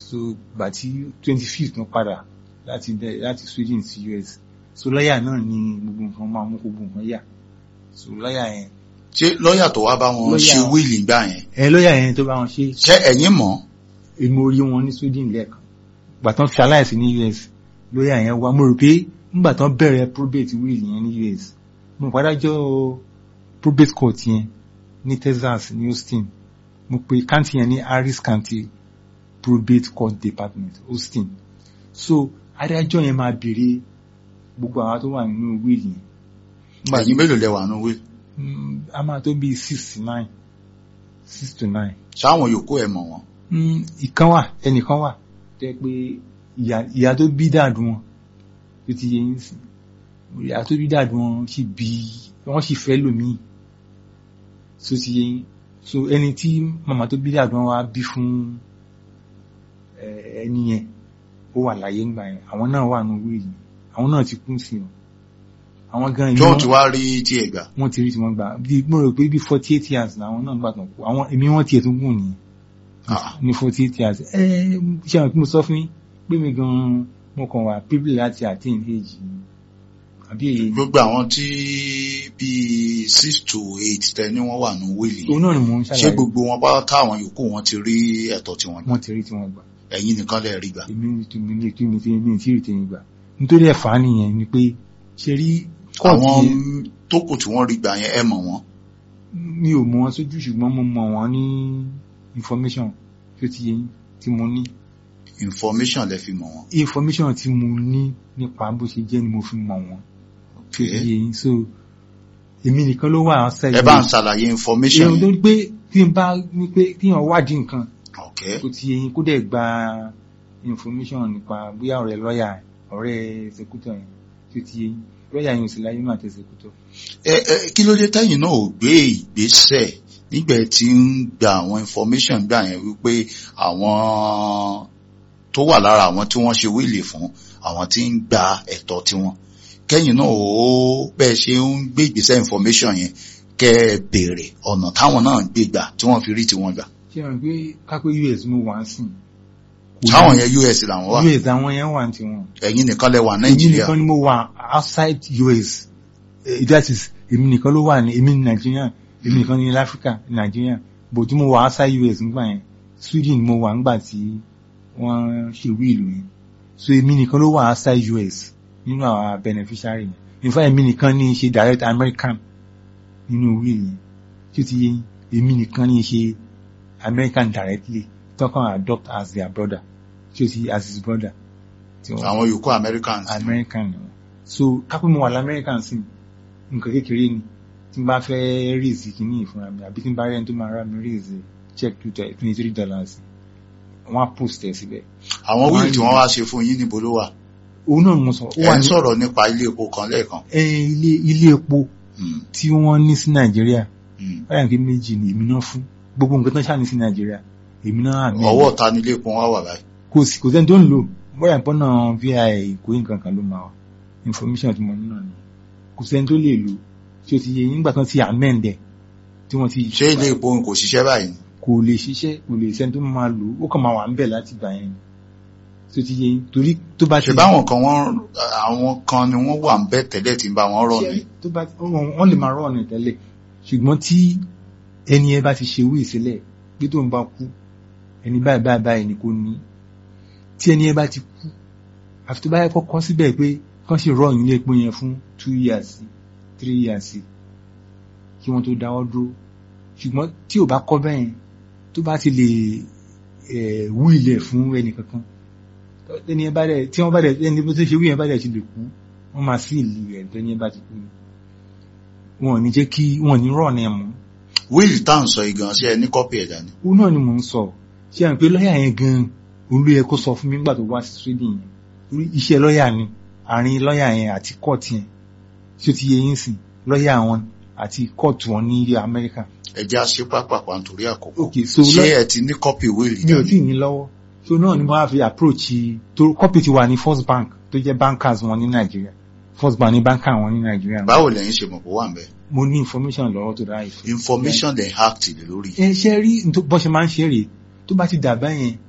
so gbà tí twenty fifth wọ́n padà láti dẹ- láti Sweden sí US so lọ́yà náà ni gbogbo nǹkan máa mú gbogbo nǹkan yà so lọ́yà yẹn ṣé lọ́ọ̀yà tó wá bá wọn Lọ́yà- ṣe wíìlì gbà yẹn ẹ lọ́yà yẹn tó bá wọn ṣe ṣé ẹ̀yin mọ̀ èmi orí wọn ní Sweden lẹ́ẹ̀kan gbà tán fi aláìsí ní US lọ́yà yẹn wá mo rò pé nígbà tán bẹ̀rẹ̀ probate will yẹn ní US mo padájọ́ probate court yẹn ní Texas ní Austin mo pe county yẹn ní Harris County probate court department Austin so adájọ́ yẹn máa béèrè gbogbo àwọn tó wà nínú will yẹn Nígbà ẹ̀yin mélòó lẹ wà nù wíìlì Mm, a máa tó bí six to nine six to nine ṣáwọn yòókù ẹ̀ mọ̀ wọn Mm, ìkan wà ẹnìkan wà tẹ́ pé ìyá ìyá tó bí dàdú wọn tó ti yẹ yín sí ìyá tó bí dàdú wọn sì bí wọ́n sì fẹ́ lòmíì tó ti yẹ yín so ẹni tí màmá tó bí dàdú wọn wá bí fún eh, ẹni yẹn ó wà láyé ńgbà yẹn àwọn náà wà nínú wíìlì àwọn náà ti kú sí wọn àwọn gan tí ìlú wọ́n ti wá rí tí ẹ gbà wọ́n ti rí tí wọ́n gbà bí mo rò pé bí forty eight years làwọn náà gbà tán kú àwọn èmi wọ́n tiẹ̀ tún gùn nìyẹn Ah. ní forty eight years ẹ ṣe àwọn tí mo sọ fún yín pé mi gan mo kàn wà privilege láti attain age mi àbí èyí gbogbo àwọn tí bíi six to eight tẹ ní wọ́n wà nù wíìlì òun náà ni mò ń ṣé ṣàlàyé gbogbo wọn bá táwọn yòókù wọn ti rí ẹ̀tọ́ tí wọ́n gbà wọ́n ti rí tí wọ́n gbà ẹ̀yin nìkan lẹ rí gbà èmi tí mi ní kí mi tí mi tí rí tèmi gbà nítorí ẹ̀fà nìyẹn ni pé ṣe rí kóòtù àwọn yẹn tó kù tí wọ́n rí gbà yẹn ẹ mọ̀ wọ́n mi ò mọ wọn sójú ṣùgbọ́n mo mọ wọn ní information tí ó ti yẹ yín tí mo ní information lẹ fi mọ̀ wọ́n information tí mo ní nípa bó ṣe jẹ́ ni mo fi mọ̀ wọ́n tí ó ti yẹ yín so èmi nìkan ló wà outside ẹ bá ń ṣàlàyé information èèyàn tó yẹn ní pé tí n bá ní pé kíyàn wádìí nǹkan ok tó ti yẹ yín kó dẹ̀ gba information nípa bóyá ọ̀rẹ́ lọ́ọ̀yà ọ̀rẹ́ executor yẹn tí ó ti yẹ yín lọ́ọ̀yà yẹn ò sí láyé náà àti executor ẹ ẹ kí ló dé tẹ́yìn náà ò gbé ìgbésẹ̀ nígbà tí ń gba àwọn information gbà yẹn wípé àwọn tó wà lára àwọn tí wọ́n ṣe wíìlì fún àwọn tí ń gba ẹ̀tọ́ tiwọn kẹ́yìn náà ó bẹ́ẹ̀ ṣe ń gbé ìgbésẹ̀ information yẹn kẹ́ ẹ béèrè ọ̀nà táwọn náà ń gbé gbà tí wọ́n fi rí tiwọn gbà ṣé wọn pé kápẹ́ US mo wà ń sìn táwọn yẹn US làwọn wà US àwọn yẹn wà ní tiwọn ẹ̀yin nìkan lẹ wà èmi Nàìjíríà nìkan ni mo wà outside US Eh, that is èmi nìkan ló wà ní èmi ní Nàìjíríà èmi nìkan ní Áfíríkà Nàìjíríà bò tí mo wà outside US nígbà yẹn Sweden mo wà nígbà tí wọ́n ṣe wíìlù yẹn so èmi nìkan ló wà outside US nínú àwọn beneficiary yẹn in fact èmi nìkan ní í ṣe direct American nínú wíìlù yẹn tí ó ti yé yín, èmi nìkan ní í ṣe American directly tọkàn adopt as their brother tí ó ti as his brother. tí wọ́n- àwọn yòókù Americans American ni wọ́n. so kápẹ́ mo wà lamẹ́ríkàn sí nǹkan kékeré ni tí n bá fẹ́ raise kìíní ìfúnra mi àbí tí n bá rẹ́ni tó máa rà mí raise check twenty three dollars wọ́n á post ẹ̀ síbẹ̀. àwọn wíìlì tí wọ́n wá ṣe fún yín níbo ló wà òun náà ni mo sọ ó ẹ wà ń ní sọ̀rọ̀ nípa ilé epo kan lẹ́ẹ̀kan ẹ, ilé ilé epo Hmm, tí wọ́n ní sí Nàìjíríà hmm. báyà pé méjì ni èmi náà fún gbogbo nǹkan tó ń ṣàní sí Nàìjíríà èmi náà àmì ẹ̀. ọwọ́ ta ni ilé epo wọn wà báyìí kò sí kò sẹ́ni tó ń lò bóyá ìpọ́nà vi kò yí nǹkan kan ló máa wà information tí mo ní náà ni kò sẹ́ni tó lè lò tí ó ti yẹ nígbà tán ti amend ẹ̀ tí wọ́n ti ṣé ilé epo kò ṣiṣẹ́ báyìí ni? kò lè ṣiṣẹ́ kò lè sẹ́ni tó máa lò ó kàn máa wà ń bẹ̀ láti gbà yẹn ni tí ó ti yẹ torí tó bá ti ṣe báwọn kan wọn àwọn kan ni wọ́n wà ń bẹ̀ tẹ́lẹ̀ tí ń bá wọn rọ̀ ni tó bá wọ́n wọ́n lè máa rọ̀ ọ̀nà tẹ́lẹ̀ ṣùgbọ́n tí ẹni ẹ bá ti ṣe wí ìsílẹ̀ pé tó ń bá kú ẹni báyìí báyìí báyìí ni kò ní tí ẹni ẹ bá ti kú àfi tó bá yẹ kọ́kọ́ síbẹ̀ pé kán sì rọ̀ nílé epo yẹn fún two years three years kí wọ́n tó dáwọ́ dúró ṣùgbọ́n tí ò bá kọ́ bẹ́yẹn tó bá ti lè ẹ̀ wú ilẹ̀ fún ẹnì kankan ẹni ẹ bá dẹ̀ tí wọ́n bá dẹ̀ ẹni tó ṣe wí yẹn bá dẹ̀ ti lè kú wọ́n máa sí ìlú rẹ̀ tẹ́ni ẹ bá ti kú ni wọn ò ní jẹ́ kí wọn ò ní rọ̀ ní ẹ̀mú wíìlì tá à ń sọ yìí gan ṣe ẹ ní kọ́pì ẹ̀ dání òun náà ni mò ń sọ ṣé à ń pé lọ́ọ̀yà yẹn gan òun ló yẹ kó sọ fún mi nígbà tó wá sí Sweden yẹn torí iṣẹ́ lọ́ọ̀yà ni àárín lọ́ọ̀yà yẹn àti kóòtù yẹn tí ó ti yẹ yín sìn lọ́ọ̀yà wọn àti kóòtù wọn ní ilẹ̀ Amẹ́ríkà ẹ jẹ́ àṣẹ pápápá nítorí àkókò ok so ṣé lọ́- ẹ ti ní kọ́pì wíìlì mi ò tí dání ì ní lọ́wọ́ so náà ni mo wá fi approach tó kọ́pì ti wà ní First Bank tó jẹ́ bankers wọn ní Nàìjíríà First Bank ní banker wọn ní Nàìjíríà báwo lẹ́yìn ṣe mọ̀ pé ó wà ń bẹ̀ mo ní information lọ́wọ́ tó dáa ìfẹ́ information lè act lè lórí ẹ ṣe rí n tó- bọ́ ṣe máa ń ṣe rèé tó bá ti dà báyẹn